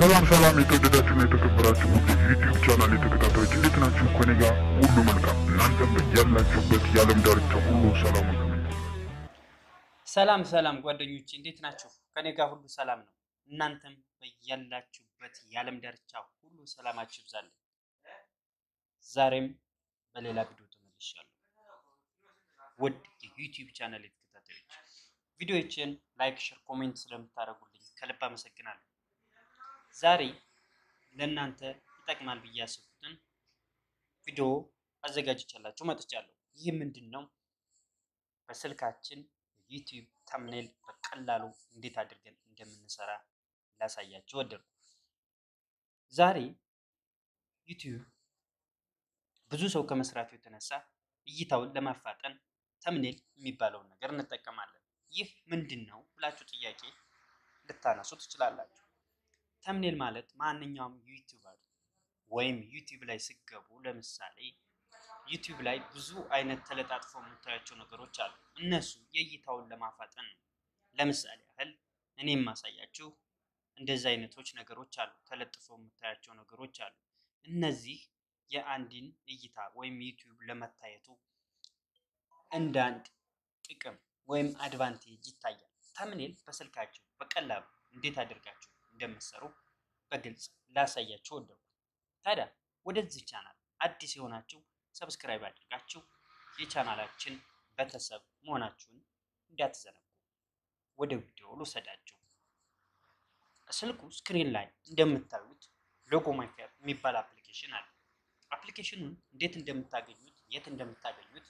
ሰላም ሰላም የተወደዳችሁና የተከበራችሁ ውድ ዩቲዩብ ቻናል የተከታታዮች እንዴት ናችሁ? ከኔ ጋር ሁሉ መልካም፣ እናንተም ያላችሁበት የዓለም ዳርቻ ሁሉ ሰላም ነው። ሰላም ሰላም ጓደኞቼ እንዴት ናችሁ? ከኔ ጋር ሁሉ ሰላም ነው። እናንተም በያላችሁበት የዓለም ዳርቻ ሁሉ ሰላማችሁ ይብዛልኝ። ዛሬም በሌላ ቪዲዮ ተመልሻለሁ። ውድ የዩቲዩብ ቻናል የተከታታዮች ቪዲዮዎችን ላይክ፣ ሼር፣ ኮሜንት ስለምታደርጉልኝ ከልብ አመሰግናለሁ። ዛሬ ለእናንተ ይጠቅማል ብዬ ያሰብኩትን ቪዲዮ አዘጋጅቻላችሁ መጥቻለሁ። ይህ ምንድን ነው? በስልካችን ዩቲዩብ ተምኔል በቀላሉ እንዴት አድርገን እንደምንሰራ ላሳያችሁ ወደድኩ። ዛሬ ዩቲዩብ ብዙ ሰው ከመስራቱ የተነሳ እይታውን ለማፋጠን ተምኔል የሚባለውን ነገር እንጠቀማለን። ይህ ምንድን ነው ብላችሁ ጥያቄ ልታነሱ ትችላላችሁ። ተምኔል ማለት ማንኛውም ዩቲዩበር ወይም ዩቲዩብ ላይ ስገቡ ለምሳሌ ዩቲዩብ ላይ ብዙ አይነት ተለጣጥፈው የምታያቸው ነገሮች አሉ። እነሱ የእይታውን ለማፋጠን ነው። ለምሳሌ ያህል እኔ የማሳያችሁ እንደዚህ አይነቶች ነገሮች አሉ። ተለጥፈው የምታያቸው ነገሮች አሉ። እነዚህ የአንድን እይታ ወይም ዩቲዩብ ለመታየቱ እንደ አንድ ጥቅም ወይም አድቫንቴጅ ይታያል። ተምኔል በስልካችሁ በቀላሉ እንዴት አድርጋችሁ እንደምትሰሩ በግልጽ ላሳያችሁ ወደድኩ። ታዲያ ወደዚህ ቻናል አዲስ የሆናችሁ ሰብስክራይብ አድርጋችሁ የቻናላችን ቤተሰብ መሆናችሁን እንዳትዘነጉ። ወደ ቪዲዮ ልውሰዳችሁ። ስልኩ ስክሪን ላይ እንደምታዩት ሎጎ ሜከር የሚባል አፕሊኬሽን አለ። አፕሊኬሽኑን እንዴት እንደምታገኙት የት እንደምታገኙት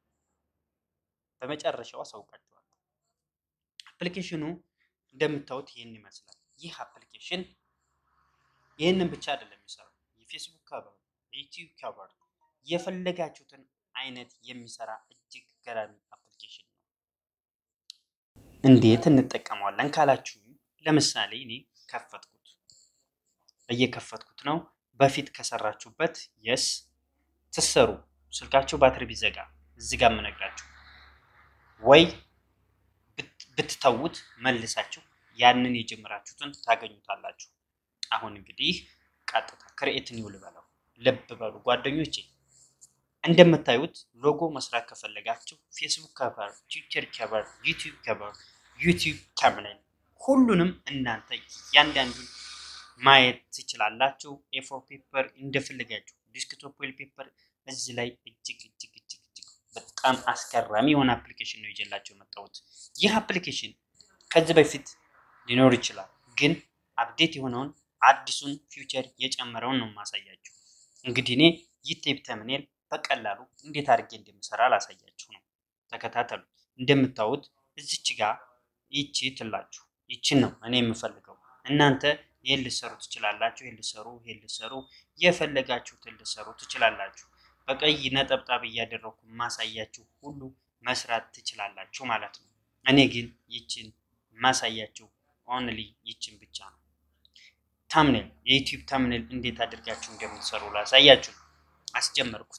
በመጨረሻው አሳውቃችኋለሁ። አፕሊኬሽኑ እንደምታዩት ይህን ይመስላል። ይህ አፕሊኬሽን ይህንን ብቻ አይደለም የሚሰራው የፌስቡክ ከቨር፣ የዩቲዩብ ከቨር የፈለጋችሁትን አይነት የሚሰራ እጅግ ገራሚ አፕሊኬሽን ነው። እንዴት እንጠቀመዋለን ካላችሁ ለምሳሌ እኔ ከፈትኩት እየከፈትኩት ነው። በፊት ከሰራችሁበት የስ ትሰሩ ስልካችሁ ባትሪ ቢዘጋ እዚህ ጋር የምነግራችሁ ወይ ብትተዉት መልሳችሁ ያንን የጀመራችሁትን ታገኙታላችሁ። አሁን እንግዲህ ቀጥታ ክሬኤት ኒው ልበለው። ልብ በሉ ጓደኞቼ እንደምታዩት ሎጎ መስራት ከፈለጋችሁ ፌስቡክ ከቨር፣ ትዊተር ከቨር፣ ዩቲዩብ ከቨር፣ ዩቲዩብ ተምኔል ሁሉንም እናንተ እያንዳንዱን ማየት ትችላላችሁ። ኤፎር ፔፐር እንደፈለጋችሁ ዲስክቶፕ ዌል ፔፐር እዚህ ላይ እጅግ እጅግ እጅግ እጅግ በጣም አስገራሚ የሆነ አፕሊኬሽን ነው ይዤላችሁ የመጣሁት። ይህ አፕሊኬሽን ከዚህ በፊት ሊኖር ይችላል፣ ግን አፕዴት የሆነውን አዲሱን ፊውቸር የጨመረውን ነው የማሳያችሁ። እንግዲህ እኔ ዩቲዩብ ተምኔል በቀላሉ እንዴት አድርጌ እንደምሰራ ላሳያችሁ ነው። ተከታተሉ። እንደምታዩት እዚች ጋር ይቺ ትላችሁ ይችን ነው እኔ የምፈልገው። እናንተ ይህን ልሰሩ ትችላላችሁ፣ ይህን ልሰሩ፣ ይህን ልሰሩ፣ የፈለጋችሁትን ልሰሩ ትችላላችሁ። በቀይ ነጠብጣብ እያደረኩ ማሳያችሁ ሁሉ መስራት ትችላላችሁ ማለት ነው። እኔ ግን ይችን ማሳያችሁ ኦንሊ ይችን ብቻ ነው። ታምኔል የዩቲዩብ ታምኔል እንዴት አድርጋችሁ እንደምትሰሩ ላሳያችሁ ነው። አስጀመርኩት።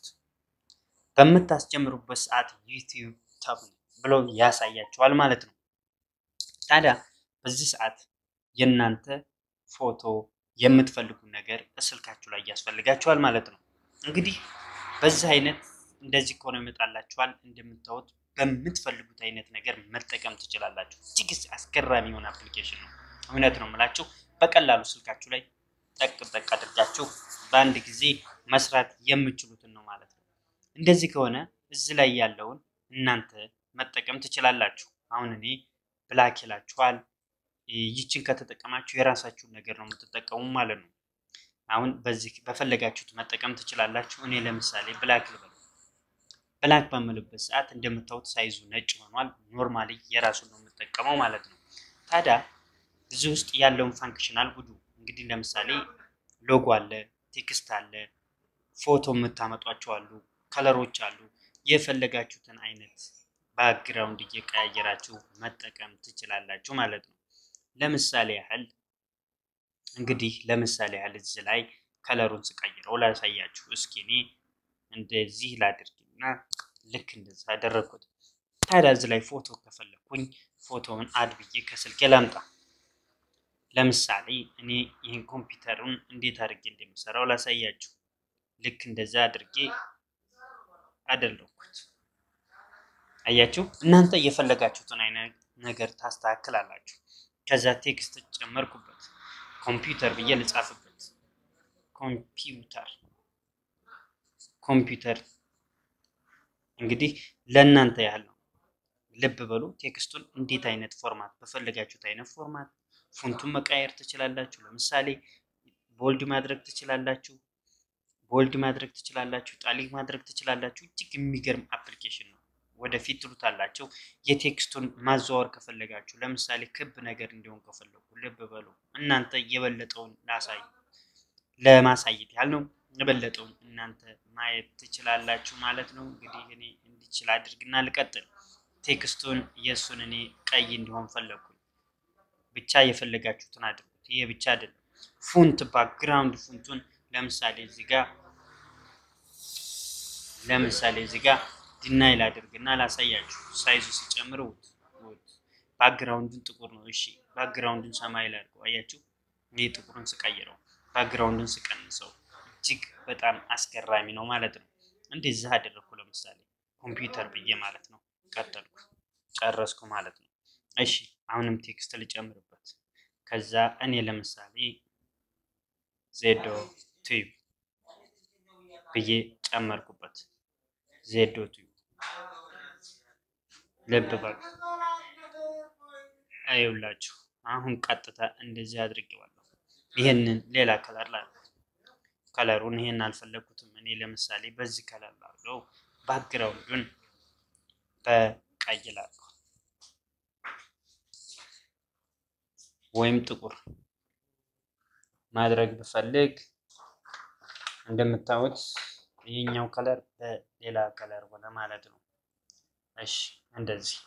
በምታስጀምሩበት ሰዓት ዩቲዩብ ታምኔል ብሎ ያሳያችኋል ማለት ነው። ታዲያ በዚህ ሰዓት የእናንተ ፎቶ የምትፈልጉ ነገር ስልካችሁ ላይ ያስፈልጋችኋል ማለት ነው። እንግዲህ በዚህ አይነት እንደዚህ ከሆነ ይመጣላችኋል። እንደምታዩት በምትፈልጉት አይነት ነገር መጠቀም ትችላላችሁ። እጅግ አስገራሚ የሆነ አፕሊኬሽን ነው። እውነት ነው የምላችሁ። በቀላሉ ስልካችሁ ላይ ጠቅ ጠቅ አድርጋችሁ በአንድ ጊዜ መስራት የምችሉትን ነው ማለት ነው። እንደዚህ ከሆነ እዚህ ላይ ያለውን እናንተ መጠቀም ትችላላችሁ። አሁን እኔ ብላክ ይላችኋል። ይችን ከተጠቀማችሁ የራሳችሁን ነገር ነው የምትጠቀሙ ማለት ነው። አሁን በዚህ በፈለጋችሁት መጠቀም ትችላላችሁ። እኔ ለምሳሌ ብላክ ልበል። ብላክ በምልበት ሰዓት እንደምታዩት ሳይዙ ነጭ ሆኗል። ኖርማሊ የራሱን ነው የምጠቀመው ማለት ነው። ታዲያ እዚህ ውስጥ ያለውን ፋንክሽናል ጉዱ እንግዲህ ለምሳሌ ሎጎ አለ፣ ቴክስት አለ፣ ፎቶ የምታመጧቸው አሉ፣ ከለሮች አሉ። የፈለጋችሁትን አይነት ባክግራውንድ እየቀያየራችሁ መጠቀም ትችላላችሁ ማለት ነው። ለምሳሌ ያህል እንግዲህ ለምሳሌ ያህል እዚህ ላይ ከለሩን ስቀይረው ላሳያችሁ። እስኪ እኔ እንደዚህ ላድርግና ልክ እንደዛ አደረግኩት። ታዲያ እዚህ ላይ ፎቶ ከፈለኩኝ ፎቶውን አድ ብዬ ከስልኬ ላምጣ። ለምሳሌ እኔ ይህን ኮምፒውተሩን እንዴት አድርጌ እንደሚሰራው ላሳያችሁ። ልክ እንደዛ አድርጌ አደለኩት። አያችሁ፣ እናንተ የፈለጋችሁትን አይነት ነገር ታስተካክላላችሁ። ከዛ ቴክስት ጨመርኩበት፣ ኮምፒውተር ብዬ ልጻፍበት። ኮምፒውተር ኮምፒውተር እንግዲህ ለእናንተ ያህል ነው። ልብ በሉ። ቴክስቱን እንዴት አይነት ፎርማት በፈለጋችሁት አይነት ፎርማት ፎንቱን መቃየር ትችላላችሁ። ለምሳሌ ቦልድ ማድረግ ትችላላችሁ፣ ቦልድ ማድረግ ትችላላችሁ፣ ጣሊክ ማድረግ ትችላላችሁ። እጅግ የሚገርም አፕሊኬሽን ነው። ወደፊት ትሉታላችሁ። የቴክስቱን ማዘዋወር ከፈለጋችሁ ለምሳሌ ክብ ነገር እንዲሆን ከፈለጉ ልብ በሉ። እናንተ የበለጠውን ላሳይ ለማሳየት ያህል ነው። የበለጠውን እናንተ ማየት ትችላላችሁ ማለት ነው። እንግዲህ እኔ እንዲችል አድርግና ልቀጥል። ቴክስቱን የእሱን እኔ ቀይ እንዲሆን ፈለግኩኝ። ብቻ የፈለጋችሁትን አድርጉት። ይሄ ብቻ አይደለም። ፉንት ባክግራውንድ ፉንቱን ለምሳሌ እዚህ ጋር ለምሳሌ እዚህ ጋር ዲናይል አድርግና ላሳያችሁ። ሳይዙ ሲጨምር ውት ውት ባክግራውንዱን ጥቁር ነው። እሺ ባክግራውንዱን ሰማይ ላይ አድርገው አያችሁ። እኔ ጥቁሩን ስቀይረው ባክግራውንዱን ስቀንሰው እጅግ በጣም አስገራሚ ነው ማለት ነው። እንደዚህ አደረግኩ። ለምሳሌ ኮምፒውተር ብዬ ማለት ነው። ቀጠልኩ፣ ጨረስኩ ማለት ነው። እሺ አሁንም ቴክስት ልጨምርበት። ከዛ እኔ ለምሳሌ ዜዶ ቲዩብ ብዬ ጨመርኩበት። ዜዶ ቲዩብ ልብ በሉ። አይውላችሁ አሁን ቀጥታ እንደዚህ አድርጌዋለሁ። ይህንን ሌላ ከለር ላ ከለሩን ይሄን አልፈለግኩትም። እኔ ለምሳሌ በዚህ ከለር ላድርገው፣ ባክግራውንዱን በቀይ ላድርገው ወይም ጥቁር ማድረግ ብፈልግ እንደምታዩት ይህኛው ከለር በሌላ ከለር ሆነ ማለት ነው። እሺ እንደዚህ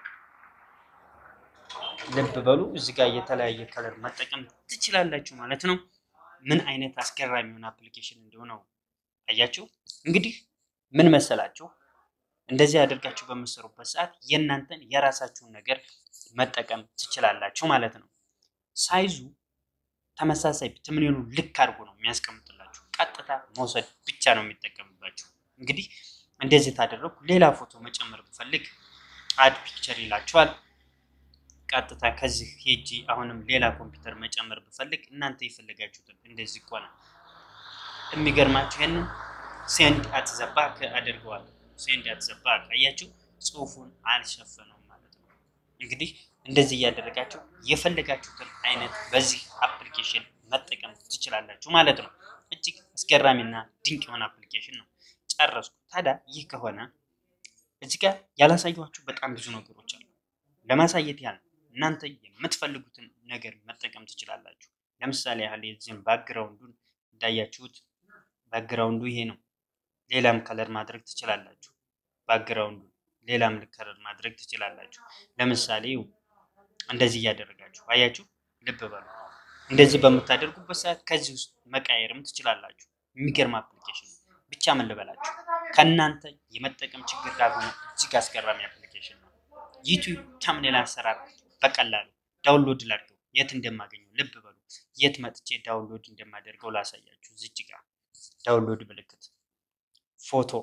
ልብ በሉ። እዚህ ጋር የተለያየ ከለር መጠቀም ትችላላችሁ ማለት ነው። ምን አይነት አስገራሚ የሆነ አፕሊኬሽን እንደሆነው አያችሁ። እንግዲህ ምን መሰላችሁ፣ እንደዚህ አድርጋችሁ በምትሰሩበት ሰዓት የእናንተን የራሳችሁን ነገር መጠቀም ትችላላችሁ ማለት ነው። ሳይዙ ተመሳሳይ ትምኔኑ ልክ አድርጎ ነው የሚያስቀምጥላችሁ። ቀጥታ መውሰድ ብቻ ነው የሚጠቀምባችሁ። እንግዲህ እንደዚህ ታደረግኩ። ሌላ ፎቶ መጨመር ብፈልግ አድ ፒክቸር ይላችኋል። ቀጥታ ከዚህ ሄጂ አሁንም ሌላ ኮምፒውተር መጨመር ብፈልግ እናንተ የፈለጋችሁትን እንደዚህ ከሆነ የሚገርማችሁ ይህንን ሴንድ አትዘባክ አድርገዋለሁ። ሴንድ አትዘባክ አያችሁ፣ ጽሁፉን አልሸፈነውም ማለት ነው። እንግዲህ እንደዚህ እያደረጋችሁ የፈለጋችሁትን አይነት በዚህ አፕሊኬሽን መጠቀም ትችላላችሁ ማለት ነው። እጅግ አስገራሚና ድንቅ የሆነ አፕሊኬሽን ነው። ጨረስኩ። ታዲያ ይህ ከሆነ እዚህ ጋር ያላሳየኋችሁ በጣም ብዙ ነገሮች አሉ። ለማሳየት ያህል እናንተ የምትፈልጉትን ነገር መጠቀም ትችላላችሁ። ለምሳሌ ያህል የዚህም ባክግራውንዱን እንዳያችሁት ባክግራውንዱ ይሄ ነው። ሌላም ከለር ማድረግ ትችላላችሁ። ባክግራውንዱ ሌላም ከለር ማድረግ ትችላላችሁ። ለምሳሌ እንደዚህ እያደረጋችሁ አያችሁ፣ ልብ በሉ። እንደዚህ በምታደርጉበት ሰዓት ከዚህ ውስጥ መቃየርም ትችላላችሁ። የሚገርም አፕሊኬሽን ነው። ብቻ ምን ልበላችሁ ከእናንተ የመጠቀም ችግር ካልሆነ እጅግ አስገራሚ አፕሊኬሽን ነው። ዩቲዩብ ተምኔል አሰራር በቀላሉ ዳውንሎድ ላድርገው የት እንደማገኘው ልብ በሉ። የት መጥቼ ዳውንሎድ እንደማደርገው ላሳያችሁ። ዝች ጋር ዳውንሎድ ምልክት፣ ፎቶ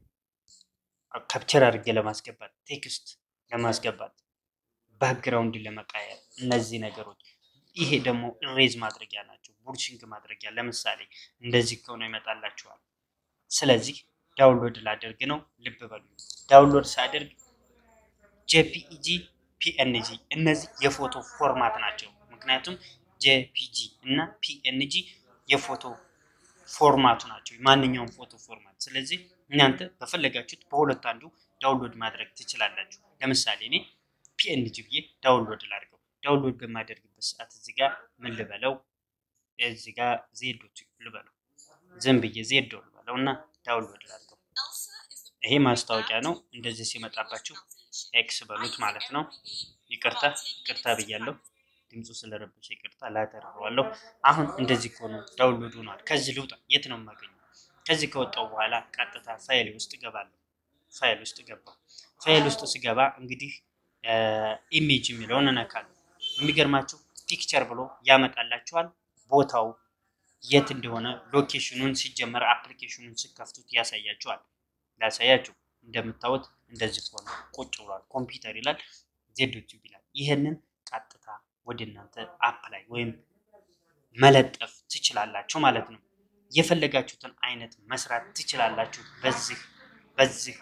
ካፕቸር አድርጌ ለማስገባት፣ ቴክስት ለማስገባት፣ ባክግራውንድ ለመቃየር እነዚህ ነገሮች ይሄ ደግሞ ኢሬዝ ማድረጊያ ናቸው። ቡርሽንግ ማድረጊያ ለምሳሌ እንደዚህ ከሆነ ይመጣላችኋል። ስለዚህ ዳውንሎድ ላደርግ ነው። ልብ በሉ ዳውንሎድ ሳደርግ ጄፒኢጂ ፒኤንጂ እነዚህ የፎቶ ፎርማት ናቸው። ምክንያቱም ጄፒጂ እና ፒኤንጂ የፎቶ ፎርማቱ ናቸው፣ ማንኛውም ፎቶ ፎርማት። ስለዚህ እናንተ በፈለጋችሁት በሁለት አንዱ ዳውንሎድ ማድረግ ትችላላችሁ። ለምሳሌ እኔ ፒኤንጂ ብዬ ዳውንሎድ ላድርገው። ዳውንሎድ በማደርግበት ሰዓት እዚህ ጋር ምን ልበለው? እዚህ ጋር ዜዶ ልበለው፣ ዝም ብዬ ዜዶ ልበለው እና ዳውንሎድ ላድርገው። ይሄ ማስታወቂያ ነው። እንደዚህ ሲመጣባችሁ ኤክስ በሉት ማለት ነው። ይቅርታ ይቅርታ ብያለሁ። ድምፁ ስለረበሸ ይቅርታ ላተርፈዋለሁ። አሁን እንደዚህ ከሆነ ዳውንሎድ ሆኗል። ከዚህ ልውጣ። የት ነው የማገኘው? ከዚህ ከወጣው በኋላ ቀጥታ ፋይል ውስጥ እገባለሁ። ፋይል ውስጥ ገባሁ። ፋይል ውስጥ ስገባ እንግዲህ ኢሜጅ የሚለውን እነካለሁ። የሚገርማችሁ ፒክቸር ብሎ ያመጣላችኋል። ቦታው የት እንደሆነ ሎኬሽኑን ሲጀመር አፕሊኬሽኑን ስከፍቱት ያሳያችኋል። ላሳያችሁ እንደምታዩት እንደዚህ ሆነ ቁጭ ብሏል። ኮምፒውተር ይላል ዜዶች ይላል። ይህንን ቀጥታ ወደ እናንተ አፕ ላይ ወይም መለጠፍ ትችላላችሁ ማለት ነው። የፈለጋችሁትን አይነት መስራት ትችላላችሁ በዚህ በዚህ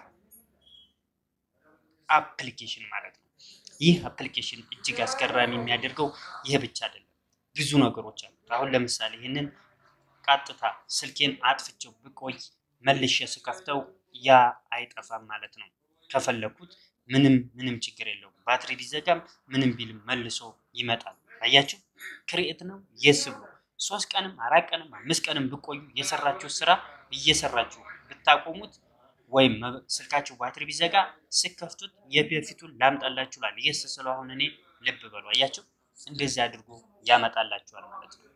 አፕሊኬሽን ማለት ነው። ይህ አፕሊኬሽን እጅግ አስገራሚ የሚያደርገው ይህ ብቻ አይደለም፣ ብዙ ነገሮች አሉት። አሁን ለምሳሌ ይህንን ቀጥታ ስልኬን አጥፍቼው ብቆይ መልሼ ስከፍተው ያ አይጠፋም ማለት ነው። ከፈለኩት ምንም ምንም ችግር የለውም። ባትሪ ቢዘጋም ምንም ቢልም መልሶ ይመጣል። አያችሁ፣ ክሬኤት ነው የስ ብሎ ሶስት ቀንም አራት ቀንም አምስት ቀንም ብቆዩ የሰራችሁ ስራ እየሰራችሁ ብታቆሙት ወይም ስልካችሁ ባትሪ ቢዘጋ ስከፍቱት የበፊቱን ላምጣላችሁ ላል የስ ስለሆነ እኔ ልብ በሉ። አያችሁ፣ እንደዚህ አድርጎ ያመጣላችኋል ማለት ነው።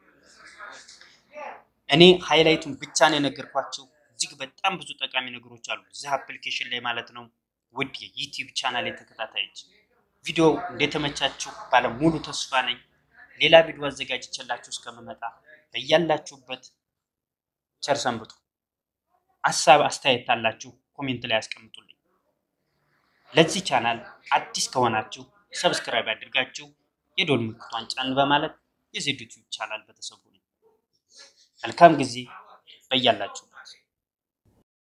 እኔ ሃይላይቱን ብቻ ነው የነገርኳቸው። እጅግ በጣም ብዙ ጠቃሚ ነገሮች አሉ እዚህ አፕሊኬሽን ላይ ማለት ነው። ውድ የዩቲዩብ ቻናል ተከታታዮች ቪዲዮ እንደተመቻችሁ ባለ ሙሉ ተስፋ ነኝ። ሌላ ቪዲዮ አዘጋጅቼላችሁ እስከምመጣ በያላችሁበት ቸር ሰንብቱ። ሀሳብ አስተያየት ካላችሁ ኮሜንት ላይ ያስቀምጡልኝ። ለዚህ ቻናል አዲስ ከሆናችሁ ሰብስክራይብ አድርጋችሁ የዶል ምልክቷን ጫን በማለት የዜድ ዩቲዩብ ቻናል ቤተሰቡ ነኝ። መልካም ጊዜ በያላችሁ